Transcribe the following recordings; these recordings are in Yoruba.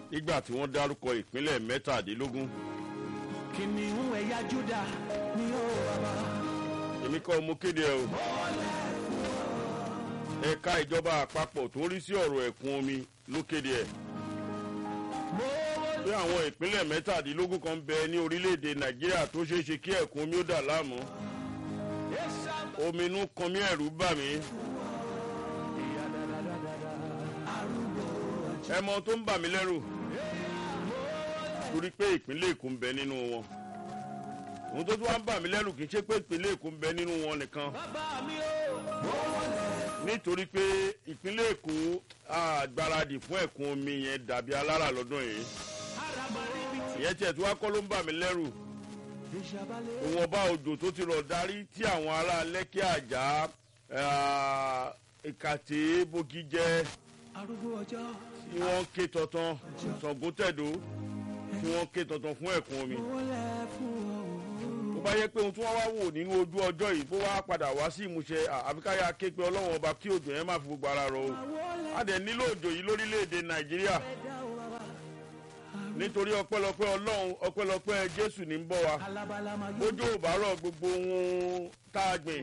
nígbà tí wọ́n dárúkọ ìpínlẹ̀ mẹ́tàdínlógún kìnìún ẹ̀yà júdà ni ó bàbá. èmi kọ́ mo kéde ẹ o ẹ̀ka ìjọba àpapọ̀ tó ń rí sí ọ̀rọ̀ ẹ̀kún omi ló kéde ẹ̀ pé àwọn ìpínlẹ̀ mẹ́tàdínlógún kan bẹ ní orílẹ̀-èdè nàìjíríà tó ṣeé ṣe kí ẹ̀kún omi ó dà láàmú omi inú kan mí ẹ̀rù bà mí ẹ mọ tó ń bà mí lẹ́rù torí pé ìpínlẹ̀ èkó ń bẹ nínú wọn ohun tó tún wá ń bà mí lẹ́rù kì í ṣe pé ìpínlẹ̀ èkó ń bẹ nínú wọn nìkan bàbá mi ó. nítorí pé ìpínlẹ̀ èkó àgbáradì fún ẹ̀kún omi yẹn dàbí alára lọ́dún yìí ìyẹn tiẹ̀ tí wá kọ́ ló ń bà mí lẹ́rù ìwọ̀nba òjò tó ti rọ̀ darí tí àwọn ará lẹ́kí àjà ìkàtẹ́ bógi jẹ́ arúgbó ọjọ́. tí wọ́n ké tọ̀tàn sọ̀gùntẹ̀dó tí wọ́n ké tọ̀tàn fún ẹ̀kún omi wọlé fún ọ. tó bá yẹ pé ohun tí wọ́n wá wò nínú ojú ọjọ́ yìí bó wá padà wá sí ìmúṣẹ àfikáyà ké pé ọlọ́wọ́n ọba kí òjò yẹn má fi gbogbo ara rọ o a dẹ̀ nílò òjò yìí lórílẹ̀‐èdè nàìjíríà nítorí ọpẹ́lọpẹ́ ọlọ́run ọpẹ́lọpẹ́ jésù ní ń bọ̀ wá alabala máa gbé. bójú ò bá rọ̀ gbogbo ohun tá a gbìn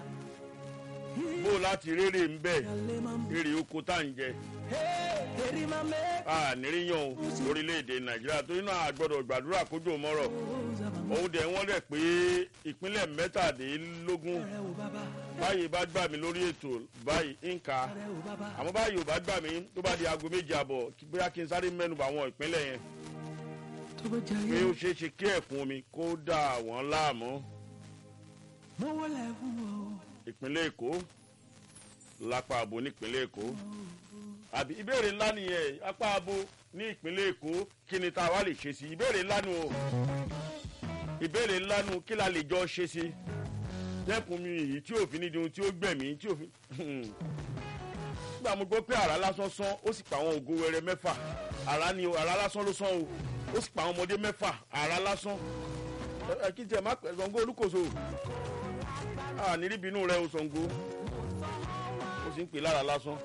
bó láti rérè ń bẹ̀ èrè oko tá à ń jẹ èrè máa mẹ́. a níríyàn o lórílẹ̀‐èdè nàìjíríà torí náà a gbọ́dọ̀ gbàdúrà kójú ò mọ́rọ̀ òun dẹ̀ wọ́n dẹ̀ pé ìpínlẹ̀ mẹ́tàdínlógún ẹ ò bàbá. báyìí bá gbà mí lórí ètò báyìí ń ka ẹ ò bàbá. àmọ́ báyìí ò bá gbà mí tó bá di aago méje àbọ̀ kí- bóyá kí n sáré mẹ́nuba àwọn ìpínlẹ̀ yẹn tó bá jẹ́ pé ayé. ó ṣeé ṣe kí ẹ̀kún omi kó dà wọ́n láàmú mo wọlé fún ọ. ìpínlẹ̀ èkó lápá àbò nípínlẹ̀ èkó àbí ìbéèrè ńlá nìyẹn apá àbò ní ìpínlẹ̀ èkó kí ni tá a wá lè ṣe sí ìbéèrè ńlá nu o ìbéèrè ńlá nu kí la lè jọ ṣe sí dẹ́kun mi yìí tí òfin nídìí ohun tí ó gbẹ̀mí tí òfin nígbà mo gbọ́ pé àrá lásán sán ó sì pa àwọn ògo wẹrẹ mẹ́fà àrá ni o àrá lásán ló sán o ó sì pa àwọn ọmọdé mẹ́fà àrá lásán ẹ ẹ kí n tiẹ̀ má pẹ̀ Ṣàngó olúkòso a ní rí bínú rẹ o Ṣàngó ó sì ń pè lára lásán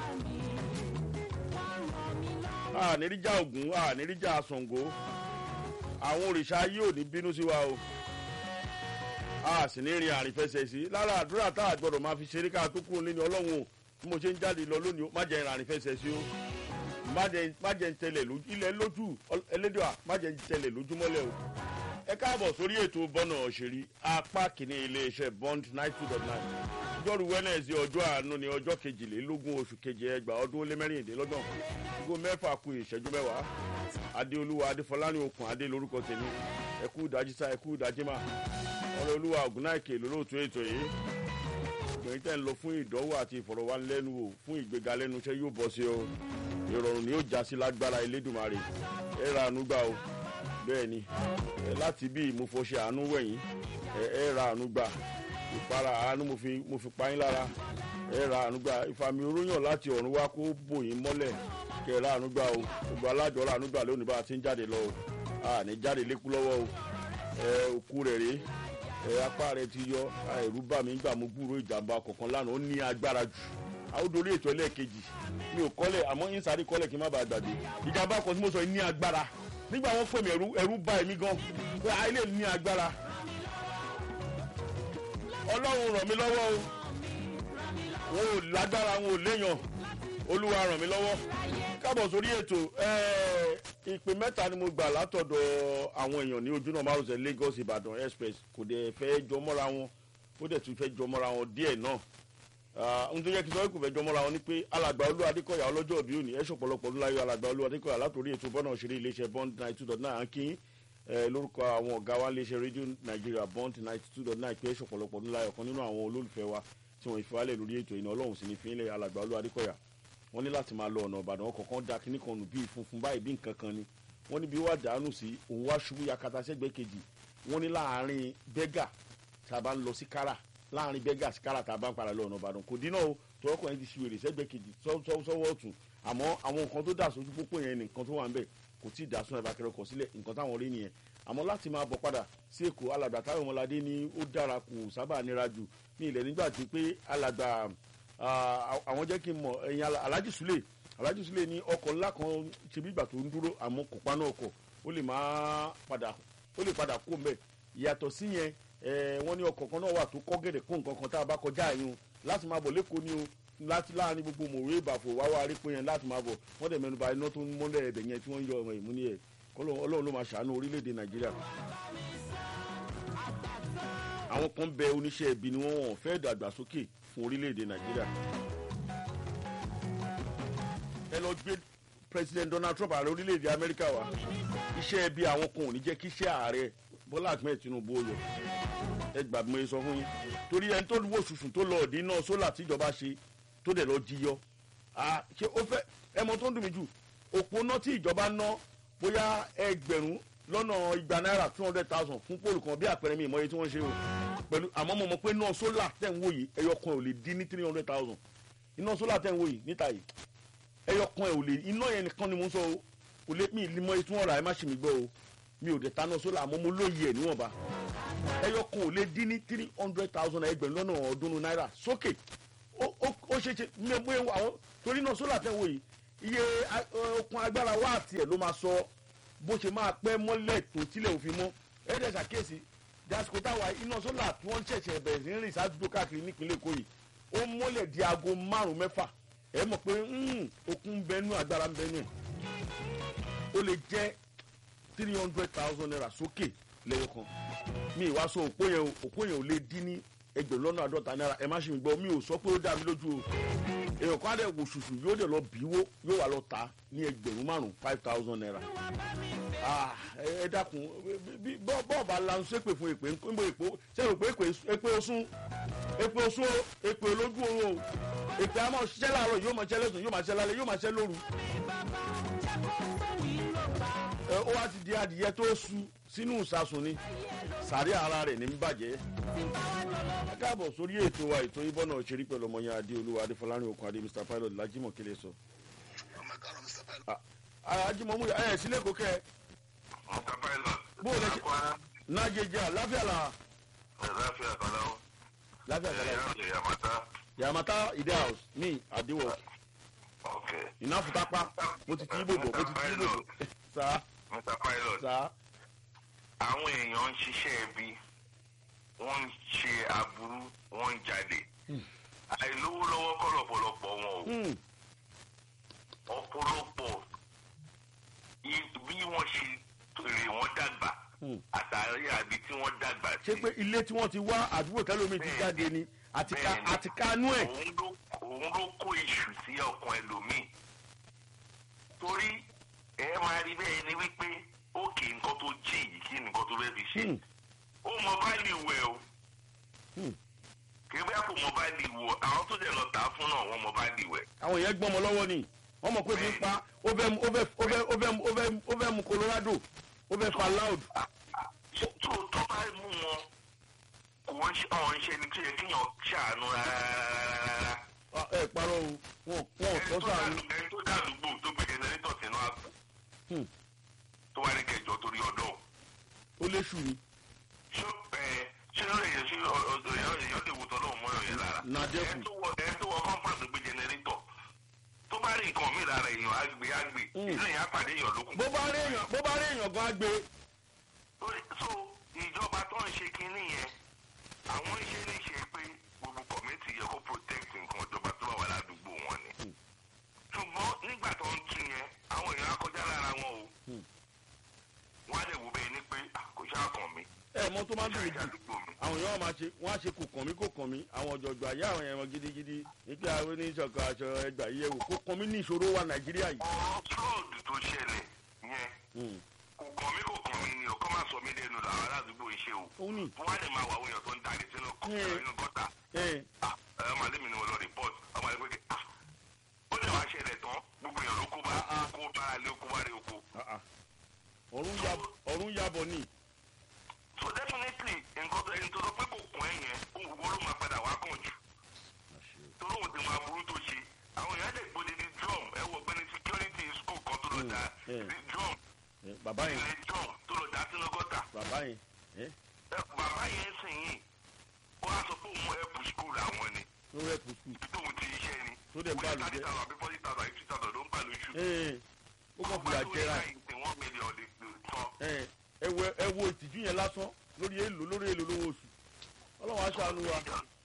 a ní rí já Ògún a ní rí já Ṣàngó àwọn òrìṣà ayé ò ní bínú sí wa o a sì ní rin àrífẹsẹ̀ sí lára àdúrà tá a gbọdọ̀ máa fi ṣeré ká tó kúrò nínú ọlọ́run o bí mo ṣe ń jáde lọ lónìí o má jẹ́ rin àrífẹsẹ̀ sí o má jẹ́ má jẹ́ ń tẹlẹ̀ lójú ilẹ̀ lójú ẹlẹ́dọ̀à má jẹ́ ń tẹlẹ̀ lójúmọ́lẹ̀ o ẹ káàbọ̀ sórí ètò bọ́nà òṣèré apá kìíní iléeṣẹ́ bond nine two dot nine jọ́rú wẹ́nẹ̀sì ọjọ́ àánú ni ọjọ́ kejìlélógún oṣù keje ẹgbàá ọdún ó lé mẹ́rìndínlọ́gbọ̀n aago mẹ́fà ku ìṣẹ́jú mẹ́wàá adéolúwa adéfọláni okùn adé lórúkọ tèmi ẹkú ìdájí sá ẹkú ìdájí mà ọ̀rẹ́ olúwa ògúnnáìkè lólóòtú ètò yìí obìnrin tẹ́ ń lọ fún ìdánwò àti ìfọ̀rọ̀wánilẹ́nuwò fún ìgbéga lẹ́nu iṣẹ́ yóò bọ́ sí o ìrọ̀rùn ni yóò já sí lágbára elédùnmarè ẹ ra àánú gbà o bẹ́ẹ̀ ni ẹ láti bí mo fọṣẹ àánú wẹ̀yìn ẹ ẹ ra àánú gbà ìpara àánú mo fi mo fi pa yín lára ẹ ra àánú gbà ìfàmì oróyàn láti ọ̀run wá kó bò yín mọ́lẹ̀ kẹ ẹ ra àánú gbà o gbogbo alájọ ra àánú gbà lónìí bá a ti ń jáde lọ o a ní jáde lékú lọ́wọ́ o ẹ òkú rẹ̀ rèé ẹ apá rẹ̀ ti yọ ẹ̀rú bà mí gbà mo gbúrò ìjàmbá kọ̀ọ̀kan lánàá ó ní agbára jù àwòdórí ètò ẹlẹ́ẹ̀kejì mi ò kọ́lẹ̀ àmọ́ ń sáré kọ́lẹ̀ kí n má bàa gbàgbé ìjàmbá kan tí mo sọ yìí ní agbára nígbà wọn pè mí ẹ̀rú ẹ̀rú bà èmi gan pé àìlè ní agbára ọlọ́run ràn mí lọ́wọ́ o wọn ò lágbára wọn ò léèyàn olúwa ràn mí lọ́wọ́ káàbọ̀ sórí ètò ẹ̀ẹ́, ìpè mẹ́ta ni mo gbà látọ̀dọ̀ àwọn èèyàn ní ojúnà márosẹ̀ Lagos Ìbàdàn express kò dẹ̀ fẹ́ jọ mọ́ra wọn ó dẹ̀ tún fẹ́ jọ mọ́ra wọn díẹ̀ náà ohun tó yẹ kí n sọ pé kò fẹ́ jọ mọ́ra wọn ni pé alàgbà olú adékọ̀yà ọlọ́jọ́ òbí òní ẹ̀ṣọ́ pọ̀lọpọ̀ ọdún láyọ̀ alàgbà olú adékọ̀yà látòrí ètò bọ́nà òṣèré iléeṣẹ́ bond ninety two dot nine ànkín lórúkọ àwọn ọ̀gá wa iléeṣẹ́ rédíò nàìjíríà bond ninety two dot nine pé ẹ̀ṣọ́ pọ̀lọpọ̀ ọdún láyọ̀ kan nínú àwọn olólùfẹ́ wa tí wọ́n ìfowálẹ̀ lórí ètò ìná ọlọ́run sì ní fi ilẹ̀ alàgbà olú adékọ̀yà wọ́n ní láti máa lọ ọ̀nà ìbàdàn wọn kọ̀ọ̀kan da kíní kan nù bíi funfun báyìí bí nǹkan kan ni wọ́n ní bí wàá dànù sí òun wá ṣubú yakata sẹ́gbẹ́ kejì wọ́n ní láàárín bẹ́gà tá a bá ń lọ sí kára láàárín bẹ́gà sí kára tá a bá ń padà lọ ọ̀nà ìbàdàn kò dínà o tọwọ́kọ̀ yẹn ti ṣe wèrè sẹ́gbẹ́ kejì sọ́wọ́ ọ̀tún àmọ́ àwọn nǹkan tó dà sójú pópó yẹn nìkan tó wà ń bẹ̀ kò tí ì dà sún ẹ̀bà kẹrẹ kọ̀ sílẹ̀ nǹkan táwọn rí nìyẹn àmọ́ láti máa bọ̀ padà sí èkó alàgbà táwọn ọmọládé ní ó dára kò sábà nira jù ní ilẹ̀ nígbà tí pé alàgbà àwọn jẹ́ kí n mọ̀ ẹ̀yin alájì súlẹ̀ alájú sílẹ̀ ní ọkọ̀ ńlá kan ṣe bí ìgbà tó ń dúró àmọ́ kò paná ọkọ̀ ó lè máa padà ó lè padà kó mbẹ́ ìyàtọ̀ sí yẹn ẹ wọ́n ní ọkọ̀ kan náà wà tó kọ́ gẹ̀dẹ̀ kó nǹkan kan tá a bá kọjá yín o láti máa bọ̀ lẹ́kọ̀ọ́ ni o láti láàrin gbogbo mòwe ìbàfò wá wá rí pé yẹn láti máa bọ̀ wọ́n dẹ̀ mẹ́nuba iná tó ń mọ́lẹ̀ ẹ̀bẹ̀ yẹn tí wọ́n ń yọ ọmọ ìmúni ẹ̀ ọlọ́run ló máa ṣàánú orílẹ̀-èdè nàìjíríà àwọn kan bẹ oníṣẹ́ ibi ni wọ́n wọ̀n fẹ́ dàgbàsókè fún orílẹ̀-èdè nàìjíríà ẹ lọ gbé president donald trump ààrẹ orílẹ̀-èdè amẹ́ríkà wá iṣẹ́ ibi àwọn kan ò ní jẹ́ kí iṣẹ́ ààrẹ bọ́lá ahmed tinubu ó yọ ẹ gbà bí mo sọ fún yín torí ẹni tó wò sùsùn tó lọ ọ̀dín náà sólà tíjọba ṣe tó dẹ̀ lọ jíyọ ṣé ó fẹ́ ẹ mọ tó ń dùn mí jù òpó náà tí ìjọba ná bóyá ẹgbẹ̀rún lọ́nà igba náírà two hundred thousand fún pólù kan bí àpẹẹrẹ mi ìmọ̀ye tí wọ́n ṣe o pẹ̀lú àmọ́ mo mọ̀ pé náà sólà tẹ̀ ń wò yìí ẹyọ kan ò lè dín ní three hundred thousand iná sólà tẹ̀ ń wò yìí níta yìí ẹyọ kan ẹ̀ ò lè iná yẹn nìkan ni mo ń sọ o kò lè mi ìlímọ̀ etí wọn rà ẹ má ṣe mi gbọ́ o mi ò dẹ̀ taná sólà àmọ́ mo lóye ẹ̀ níwọ̀nba ẹyọ kan ò lè dín ní three hundred thousand ẹgbẹ̀rún lọ́nà ọ̀ọ́dúnrún náírà sókè ó ṣe ṣe mẹ́mú àwọn torí náà sólà tẹ̀ ń wò yìí iye okun agbára wáàtì ẹ̀ ló máa sọ bó ṣe máa pẹ́ mọ́lẹ̀ tó tílẹ̀ òfin mọ́ ẹ̀ẹ́dẹ̀ ṣàkíyèsí dasiko táwa iná sólà tí wọ́n ṣẹ̀ṣẹ̀ bẹ̀rẹ̀ sí rìn sádùúgbò káàkiri nípínlẹ̀ èkó yìí ó mọ́lẹ̀ di aago márùn mẹ́fà ẹ mọ̀ pé okun ń bẹnu agbára ń bẹnu ẹ̀ ó lè jẹ́ three hundred thousand naira sókè lẹ́yọ kan mi ìwá sọ òpó yẹn òpó yẹn ò lè dín ní ẹgbẹ̀rún lọ́nà àádọ́ta náírà ẹ má ṣe mi gbọ́ mi ò sọ pé ó dá mi lójú o èèyàn kan á dẹ̀ wò ṣùṣù yóò dẹ̀ lọ bíwó yóò wà lọ ta ní ẹgbẹ̀rún márùn five thousand naira ẹ dákun bọ́ọ̀bà lanu sépè fún èpè ńbọ èpò sẹ́yìn pé èpè osún èpè osún èpè olójú oorun o èpè àmọ́ ṣiṣẹ́ láàárọ̀ yóò máa ṣiṣẹ́ lẹ́sùn yóò máa ṣiṣẹ́ lálẹ́ yóò máa ṣiṣẹ́ lóru. ó wá ti di adìyẹ tó su sínú ìsasùn ni sàrí ara rẹ̀ ní bàjẹ́. ẹ káàbọ̀ sórí ètò wa ètò ibọ̀ náà ṣeré pẹ̀lú ọmọ yẹn adé olúwa adéfọlárin okun adé mr pilot lajimọ kele sọ. ajimọ mú ẹ sílẹ̀ kó kẹ́ ẹ mr pilot. bó o lè ṣe nájẹjẹ láfíà la. láfíà kọ́lá o. láfíà kọ́lá o. ẹ̀yà yamata. yamata ide house ní àdéwọ̀ ok. ìnáfùtápá mo ti tí ibò bọ̀ mo ti tí ibò bọ̀ sá mr pilot. sá. àwọn èèyàn ń ṣiṣẹ́ ẹbí wọ́n ń ṣe aburú wọ́n ń jalè. àìlówó lọ́wọ́ kọ́ lọ́pọ̀lọpọ̀ wọn o. Hmm, ọ̀pọ̀lọpọ̀ i- bí wọ́n ṣe rè wọ́n dàgbà hmm. àtàrí àbí tí wọ́n dàgbà ṣé pé ilé tí wọ́n ti wá àdúgbò tẹ́lómi ti jáde ni àti ká Bẹ́ẹ̀ni. àti kánú ẹ̀. òun ló òun ló kó iṣu sí ọkàn ẹlòmíì torí ẹ máa rí bẹ́ẹ̀ ni wípé òkè nǹkan tó jí yìí kí nǹkan tó fẹ́ fi ṣe Hmm, ó mọ báàlì wẹ̀ o hmm. kí bẹ́ẹ̀ kò mọ báàlì wọ̀ àwọn tó dẹ̀ lọ tà á fún náà wọ́n mọ báàlì wẹ̀ àwọn èèyàn gbọ́n mọ lọ́wọ́ ni wọ́n mọ̀ pé fi ń pa ó fẹ́ mu- ó fẹ́ ó fẹ́ ó fẹ́ mu- ó fẹ́ ó fẹ́ mu colorado ó fẹ́ fa loud. tó tó bá mú wọn kò wọ́n ṣe ọ̀hún ṣe ni tó yẹ kéèyàn ṣàánú rárá Ah, ẹ parọ́ o wọn wọn ò ẹni tọ́ tó sáà dàlú- ẹni tó dàlúgbò tó gbé jẹnẹrétọ̀ sínú àpò Hmm. tó wá ní kẹjọ torí ọdọ́ ó léṣù ni ṣó ẹ ṣé ló lè yẹ sí ọdọ èèyàn èèyàn lè wò tọ́ lóun mọ́ ẹ̀yẹ lára Na dẹ́kun. ẹni tó wọ ẹni tó wọ kọ́ńpáàtì gbé jẹnẹrétọ̀ tó bá rí nǹkan mi lára èèyàn á gbé á gbé Hmm. inú èèyàn á pàdé èèyàn lókun. bó bá rí èèyàn bó bá rí èèyàn gan á gbé Lórí- so ìjọba tó ń ṣe kinní yẹn àwọn iṣẹ́ ní ṣe pé gbogbo kọ̀mẹ́tì yẹ kó protect nǹkan ìjọba tó bá wà ládùúgbò wọn ni. Hmm. ṣùgbọ́n nígbà tó ń tún yẹn àwọn èèyàn á kọjá lára wọn o. Hmm. wọ́n á lè wò bẹ́ẹ̀ ni pé "Ah, kò ṣáà kàn mí ẹ mọ tó máa ń dùn ṣáà mí jù ìdádúgbò mi. àwọn èèyàn máa ṣe wọn á ṣe kò kàn mí kò kàn mí àwọn ọ̀jọ̀gbọ́n ayé àwọn èèyàn gidigidi nígbà àwọn oníṣọ̀kan aṣọ ẹgbà yìí ẹ̀wò kò kàn mí ní ìṣòro wa nàìjíríà yìí. ọ̀rọ̀ fraud tó ṣẹlẹ̀ yẹn Hmm, kò kàn mí kò kàn mí ni o kọ́ máa sọ mí lẹ́nu làwọn aládùúgbò ń ṣe o. ó ní wọ́n á lè máa wà àwọn èèyàn tó ń dalẹ̀ sínú Hmm. inú gọ́tà. ẹ Ah, ẹ máa lé mi ni mo lọ report ọmọ ẹgbẹ́ kí ah ó lè wá ṣẹlẹ̀ tán gbogbo èèyàn ló kó bá Ah, ah. kó bára lé kó bá rí oko. ah, ah. ọ̀run yab- ọ̀run yabọ̀ ni so definitely nǹkan tó ẹni tó sọ pé kò kún ẹ yẹn òun gbogbo ló máa padà wá kàn jù torí òun ti máa burú tó ṣe àwọn èèyàn lè gbóni ní drum ẹ wọ ọgbẹni security school kan tó lọ da Hmm, ní drum Ẹ, bàbá yẹn ilé drum tó lọ da sínú gọ́tà bàbá yẹn ẹ, Ẹ, bàbá yẹn sìn yìí ó wá sọ pé òun ẹ̀pù school àwọn ni ló rẹ̀ kù skul ibi tóun ti iṣẹ́ ni Tó dẹ̀ ń bá bóyá lù thirty jẹ́. thousand àbí forty thousand àbí two thousand ló ń gbà lóṣù. ee ó kàn fìyà jẹra ẹ̀. one million lè tán. ẹ ẹ wo ẹ wo ìtìjú yẹn lásán lórí èlò lórí èlò lówó oṣù ọlọ́run aṣáánu wa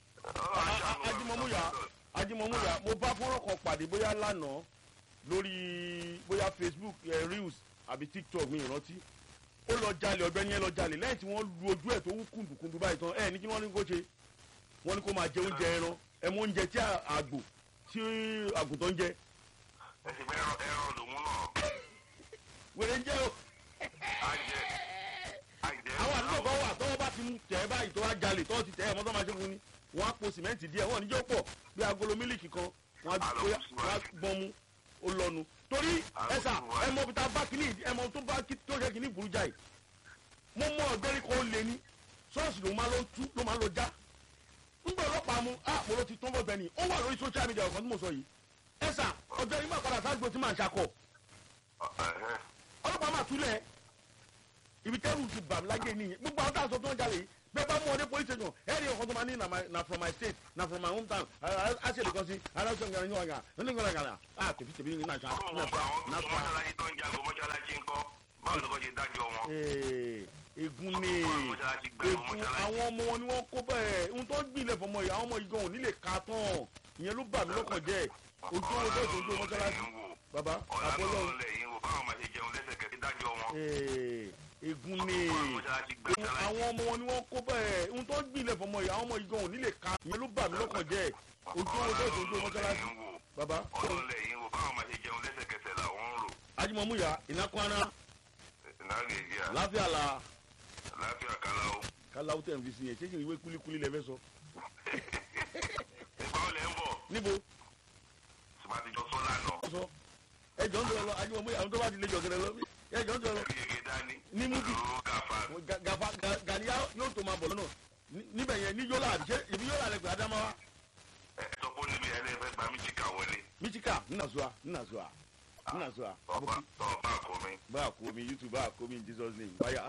ajimomuya ajimomuya mo bá fọ́nrán kan pàdé bóyá lánàá lórí bóyá facebook eh, reels àbí tiktok mi ìrántí ó lọ jalè ọ̀gbẹ́ni yẹn lọ jalè lẹ́yìn tí wọ́n lu ojú ẹ̀ tó wú kùndùkùndù báyìí tán ẹ ní kí wọ́n ní kó ṣe wọ́n ní kó máa jẹ oúnjẹ ẹran ẹ mọ oúnjẹ tí àgbò tí àgùntàn ń jẹ ẹ sì fẹ́ ẹran ẹran lòun náà. wèrè ń jẹ o àjẹ àjẹ. àwọn àdúgbò kan wà tọ́wọ́ bá ti mú tẹ̀ ẹ́ báyìí tó wá jalè tọ́wọ́ ti tẹ̀ ẹ́ mọ́tò máa ṣe fún ni wọ́n á po sìmẹ́ǹtì díẹ̀ wọ́n níjọ́ pọ̀ bí agolo mílìkì kan wọ́n á bóyá wọ́n á gbọ́n mu ó lọ́nu torí ẹ̀sà ẹ mọ bíi ta bá kínní ẹ mọ tó bá kí tó ṣe kínní burú jáì mo mọ ọ̀gbẹ́ni kan ó lé ní ṣọ́ọ̀ṣì ló máa lọ tú ló máa lọ já ńgbà ọlọ́pàá mu á mo lọ ti tán bọ́ọ̀gbẹ́ ni ó wà lórí social media ọ̀kan tí mo sọ yìí ẹ̀sà ọ̀gbẹ́ni má padà sáà gbó tí màá ṣakọ̀ ọlọ́pàá máa túlẹ̀ ibi tẹ́rù ti bà mí láyé nìyẹn gbogbo àwọn táwọn sọ tó ń jalè yìí bẹ́ẹ̀ bá mú ọdẹ police station ẹ̀rí ọkọ̀ tó máa ní na my- na from my state na from my home town a ṣe lè kọ́ sí aláṣọ ìgbàlẹ̀ yín wàgà nínú ìgbàlẹ̀ gàlà a tẹ̀bí tẹ̀bí ní nàṣà ọlọ́run ọba àwọn tó mọ́ṣáláṣí tó ń jago mọ́ṣáláṣí ńkọ́ báwo ló kọ́ ṣe dájọ́ wọn. egun ni egun àwọn ọmọ wọn ni wọ́n kó bẹ́ẹ̀ ohun tó ń gbilẹ̀ fọmọ yìí àwọn ọmọ yìí gan ò ní lè ka tán ìyẹn ló bà mí lọ́kàn jẹ́ ojú owó bẹ́ẹ̀ tó ń jó mọ́ṣáláṣí bàbá àbọ̀lọ́ ọ̀làlọ́run lẹ́yìn wò báwọn máa ṣe jẹun lẹ́sẹ̀kẹsẹ̀ dájọ́ wọn. egun ni àwọn ọmọ wọn ni wọ́n kó bẹ́ẹ̀ ohun tó ń gbilẹ̀ fọmọ yìí àwọn ọmọ yìí gan ò ní lè ka ìyẹn ló bà mí lọ́kàn jẹ́ ojú owó bẹ́ẹ̀ tó ń jó mọ́ṣáláṣí bàbá ọlọ́run lẹ́yìn wò báwọn máa ṣe jẹun lẹ́sẹ̀kẹsẹ̀ làwọn ń rò. ajimomuya ìnákwana nàgèjìà láfíà la láfíà kálá o. káláwó tẹ̀ ń fi sí yẹn ṣé kì í wé kúlíkúlí lẹ́fẹ́ sọ ìgbà wo lẹ́ ń bọ̀ níbo ṣùgbọ́n àti jọ sọ́lá náà. sọ ẹjọ́ ń sọ̀rọ̀ lọ ajimomuya àwọn tó bá ti lè jọ gẹ̀rẹ́ lọ ẹjọ́ ń sọ̀rọ̀ lọ ẹ̀rí yege dání. Ní múbi. pẹ̀lú gàfà. Ga- gafa ga- gàníyà yóò tó máa bọ̀ lọ́nà Ní- níbẹ̀ yẹn ní yọ́là àbí ṣé ìbí yọ́là rẹ̀ pé adamawa ẹ sọ pé níbi ẹlẹ́fẹ́ gba mísíkà wọlé. michika nnazua nnazua nnazua ọba ọba àkọ́mi. báà kó mi youtube báà kó mi in jesus name báyà.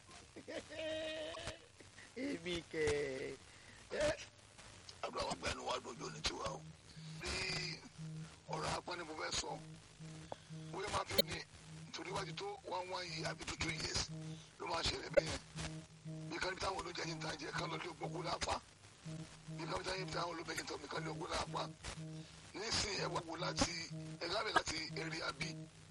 èmi kẹ ẹ àdúrà wa gbẹ́nu wa dojú ní tiwa o bí ọ̀rọ̀ apá ni mo fẹ́ sọ bóyá máa fi ní nítorí wájú tó one one year àbí two two years ló máa ṣẹlẹ̀ bẹ́ẹ̀ bí kan táwọn olóúnjẹ yìí ń ta jẹ kán lọ lé gbogbo lápá bí kan táwọn táwọn olóúnjẹ yìí ń ta omi kán lé gbogbo lápá nísìnyí ẹ wá wo láti ẹ lábẹ́ láti eré abí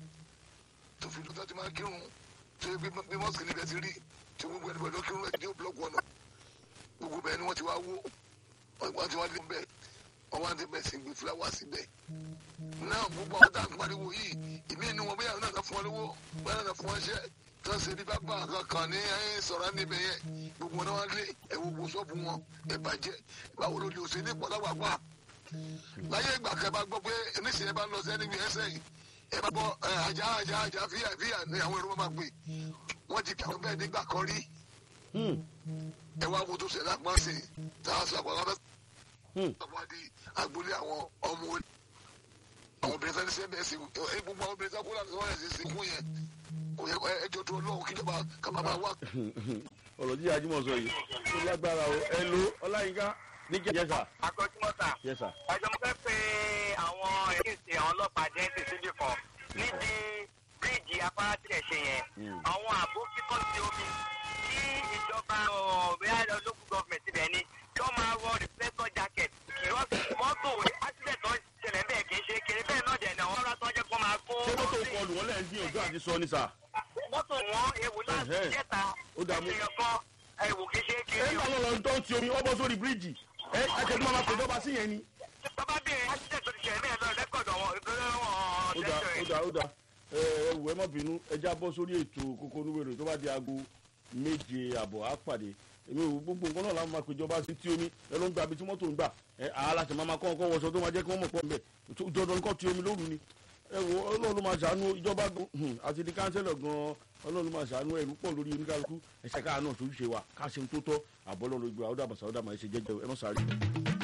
tó fi lóta ti máa kírun tó yẹ bí mọ́sìkì níbẹ̀ ti rí tí gbogbo ẹni pẹ̀lú kírun ẹ̀ ní ó búlọ́ọ̀kù ọ̀nà gbogbo bẹ́ẹ̀ ni wọ́n ti wá wó wọ́n ti wá dé bẹ́ẹ̀ wọ́n wá dé bẹ́ẹ̀ sí gbé fúláwà síbẹ̀. náà gbogbo àwọn táwọn pariwo yìí ìmí inú wọn bóyá náà fún wọn lówó bóyá náà fún wọn ṣẹ́ tó ń ṣe ní bábà kankan ní ẹ̀yìn sọ̀rọ̀ níbẹ̀ yẹn gbogbo wọn náà wá lé ẹ̀wọ̀ gbogbo ṣọ́ọ̀bù wọn ẹ̀ bàjẹ́ báwo ló lè ṣe ní pọ̀láwàpá. láyé ìgbà kan bá gbọ́ pé níṣẹ́ ẹ bá lọ sẹ́ni bí ẹsẹ̀ yìí ẹ bá gbọ́ ẹ, ajá ajá ajá fíyà fíyà ní àwọn èrò máa pè wọ́n ti kà wọ́n bẹ́ẹ̀ nígbà kan rí ẹ wá wo tó ṣe lápá sí i tá a sọ àpò àwọn àwádìí agboolé àwọn ọmọ olè àwọn obìnrin sani sẹ bẹẹ sí ẹ gbogbo àwọn obìnrin sani kó láti wọn yẹn sì kún yẹn kò yẹ ẹjọ tó lọ́wọ́ kíjọba kàmá máa wá. ọ̀rọ̀ jíjà jimoh sọ yìí ó lágbára o ẹ lo ọláyínká níjà yẹsà akọ́júmọ́ta yẹsà ẹjọ́ mo fẹ́ pe àwọn èkìtì àwọn ọlọ́pàá jẹ́ǹtì síbì kan níbi bíríìjì afárá tilẹ̀ ṣe yẹn àwọn àbó kíkọ́ sí omi tí ìjọba ọ̀bẹ́yà local government ibẹ̀ ni kí wọ́n máa wọ reflector jacket kí wọ́n fi mọ́tò accident tó ṣẹlẹ̀ bẹ́ẹ̀ kì í ṣe kéré bẹ́ẹ̀ náà dẹ̀ ní àwọn ọ̀rọ̀ tó jẹ́ kó máa kó ṣé mọ́tò kọlù wọn lẹ́yìn gbìyànjú àti sọ ní sà. mọ́tò wọn ewu láti Ẹ̀hẹ́. jẹ́ta Ó dàá mú. ènìyàn kan ewu kì í ṣe ẹ kéré ń bá lọ́lọ́ tó ń ti omi wọ́n bọ́ sórí bíríìjì ẹ ẹ̀kẹ́ tí wọ́n máa pèjọba sí yẹn ni. bàbá bíi accident tó ti ṣẹlẹ̀ bẹ́ẹ̀ lọ rẹ́kọ̀dù àwọn ìgbéró ó wọn dà ó dà ó dà ẹ ẹ wù ẹ má bínú ẹ já bọ́ sórí ètò kókó onúwèrè tó bá di aago méje àbọ̀ á pàdé èmi ò gbogbo nǹkan náà la máa péjọba sí tí omi ẹ ló ń gba ibi tí mọ́tò ń gbà ẹ aláṣẹ máa ma kọ́ ọkọ wọṣọ tó máa jẹ́ kí wọ́n mọ̀ pọ̀ ń bẹ̀ dandan kọ́ tí omi lóru ni ẹ wo ọlọ́run ló máa ṣàánú ìjọba gan hmm, àti di kánsẹ́lọ̀ gan ọlọ́run ló máa ṣàánú ẹ̀rú pọ̀ lórí oníkálukú ẹ̀ṣẹ̀ káà náà tó ṣe wa ká ṣe ń tó tọ́ àbọ̀lọ́run ìgbà ọ̀dà àbàṣà ọ̀dà máa ṣe jẹ́jẹ́ ẹ mọ̀ sáré.